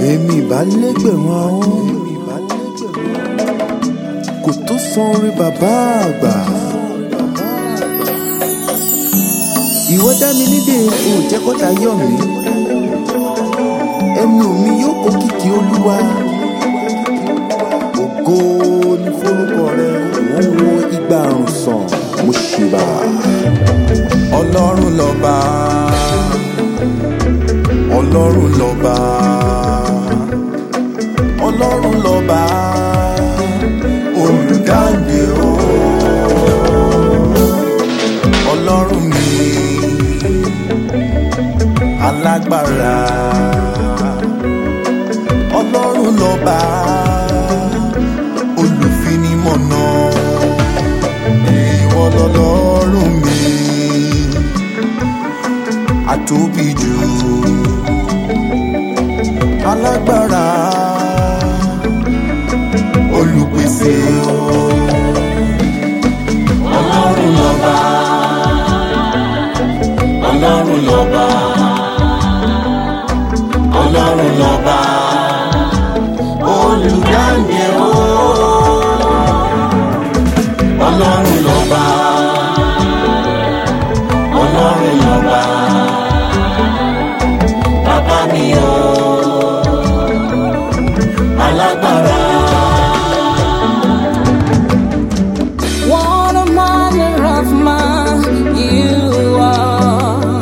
èmi ìbá lẹ́gbẹ̀rún ahọ́n kò tó san orí bàbá àgbà. ìwọ dá mi nídè o ò jẹ́ kọ́ta yọ̀ mí ẹnu mi yóò kó kìkì olúwa ògo ni forúkọ rẹ wọ́n wo igba àrùn sàn mo ṣèbà ọlọ́run lọ́ba ọlọ́run lọ́ba ọlọ́run lọ́ba olùdáǹdè o ọlọ́run mi alágbára ọlọ́run lọ́ba olùfinimọ̀nà ìwọ lọ́lọ́run mi àtóbi jù alágbára olùpèsè o. ọlọ́run lọ́ba ọlọ́run lọ́ba ọlọ́run lọ́ba olùdáǹdè o ọlọ́run lọ́ba ọlọ́run lọ́ba bàbá mi o alágbára. What a manner of man you are.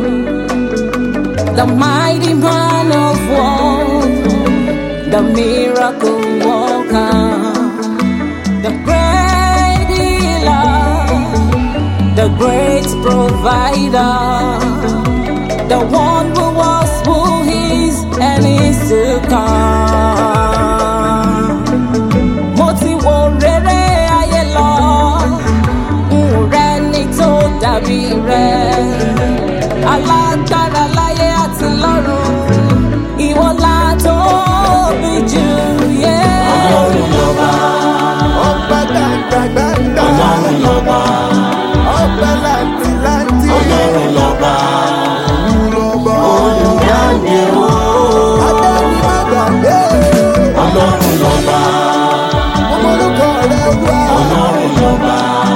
The mighty man of war, the miracle worker, the great healer, the great provider, the one who was, who is, and is to come. mo ti wo rere ayé lọ n rẹ ní tó dàbí rẹ alágbára láyé àti lọ́run ìwọ la tóbi jù yé. ọlọ́run lọ́ba ọba gbàgbàgbàgbà ọlọ́run lọ́ba ọba làǹtìlàǹtì ọlọ́run lọ́ba lọ́ba olùdáǹdè o abẹ́ni má gbàgbé ọlọ́run lọ́ba ọmọlúkọ rẹ wá. ọlọ́run lọ́ba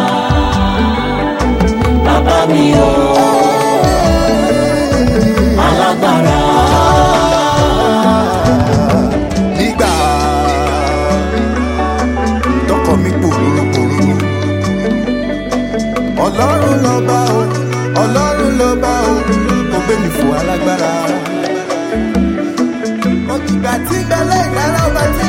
bàbá mi o alágbára nígbà tọkọ mi pòrúurú pòrúurú ọlọ́run lọ́ba o ọlọ́run lọ́ba o kò gbé mi fò alágbára. òkìgbà tí bẹ́lẹ̀ ìdára ọba tí